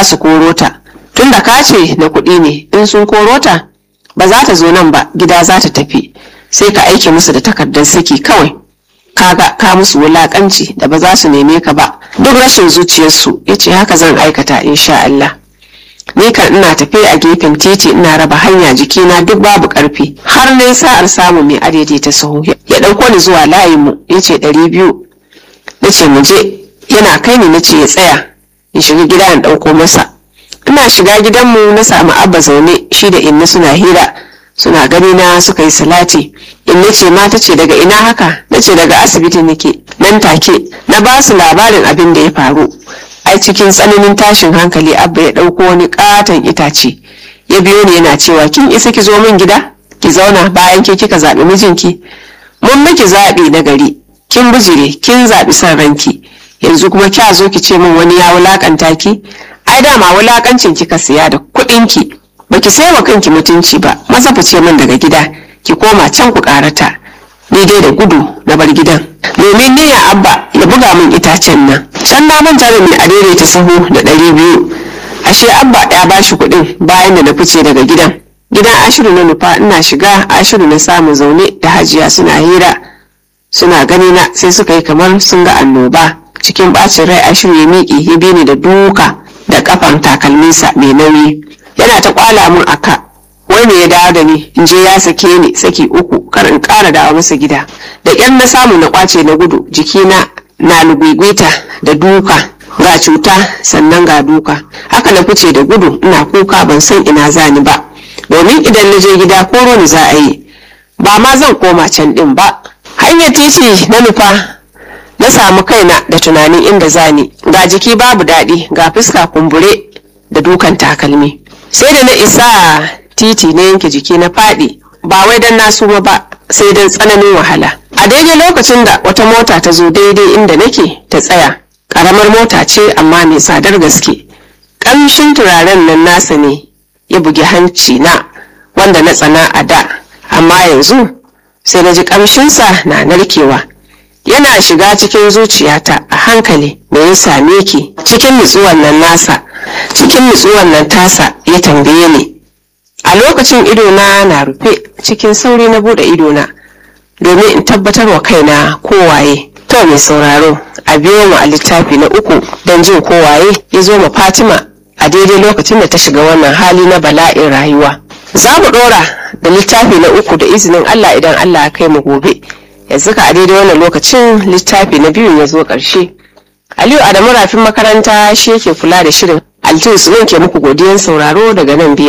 su koro ta tunda ka ce na kuɗi ne in sun koro ta ba za ta zo nan ba gida za ta tafi sai ka aike musu da takardar saki kawai kaga ka musu wulakanci da ba za su neme ka ba duk rashin zuciyarsu ya ce haka zan aikata insha Allah ni kan ina tafe a gefen titi ina raba hanya jikina duk babu karfi har na sa'ar samu mai adaidaita ta saho ya ɗauko ni zuwa layinmu ya ce ɗari biyu na ce mu je yana kai ni na ce ya tsaya in shiga gida in ɗauko masa ina shiga gidanmu na samu abba zaune shi da inna suna hira suna gani na suka yi salati inna ce ma ta ce daga ina haka na ce daga asibiti nake nan take na ba su labarin abin da ya faru ai cikin tsananin tashin hankali abba ya ɗauko wani katon itace ya biyo ni yana cewa kin isa ki zo min gida ki zauna bayan ke kika zaɓi mijinki mun miki zaɓi na gari kin bijire kin zaɓi son ranki yanzu kuma kya zo ki ce min wani ya wulakanta ki ai dama wulakancin kika siya da kuɗinki baki sai wa kanki mutunci ba maza fice min daga gida ki koma can ku karata ni dai da gudu na bar gidan domin ni ya abba ya buga min itacen nan can na manta da mai adaidaita sahu da ɗari biyu ashe abba ya bashi kuɗin bayan da na fice daga gidan gidan ashiru na nufa ina shiga ashiru na samu zaune da hajiya suna hira suna gani na sai suka yi kamar sun ga annoba cikin bacin rai ashiru ya miƙe ya bi ni da duka da kafan takalminsa mai nauyi yana ta kwala mun aka wai me ya dawo da ni in je ya sake ni saki uku kar in ƙara dawo masa gida da ƙyar na samu na kwace na gudu jikina na lugwigwita da duka ga cuta sannan ga duka haka na fice da gudu ina kuka ban san ina zani ba domin idan na je gida koro ni za a yi ba ma zan koma can din ba hanyar titi na nufa na samu kaina da tunanin inda zani ga jiki babu daɗi ga fuska kumbure da dukan takalmi sai da na isa titi na yanke jiki na faɗi ba wai don na suma ba sai don tsananin wahala a daidai lokacin da wata mota ta zo daidai inda nake ta tsaya ƙaramar mota ce amma mai tsadar gaske ƙamshin turaren nan nasa ne ya bugi hanci na wanda na tsana a da amma yanzu sai na ji ƙamshinsa na narkewa yana shiga cikin zuciyata a hankali me ya same ki cikin nutsuwan nan nasa cikin nutsuwan nan tasa ya tambaye ni a lokacin idona na rufe cikin sauri na bude idona domin in tabbatar wa kaina kowaye to mai sauraro a biyo mu a littafi na uku don jin kowaye ya zo ma fatima a daidai lokacin da ta shiga wannan hali na bala'in rayuwa za mu dora da littafi na uku da izinin allah idan allah ya kai mu gobe yanzu ka a daidai wannan lokacin littafi na biyu ya zo ƙarshe aliyu adamu rafin makaranta shi yake kula da shirin altus ke muku godiyan sauraro daga nan biyu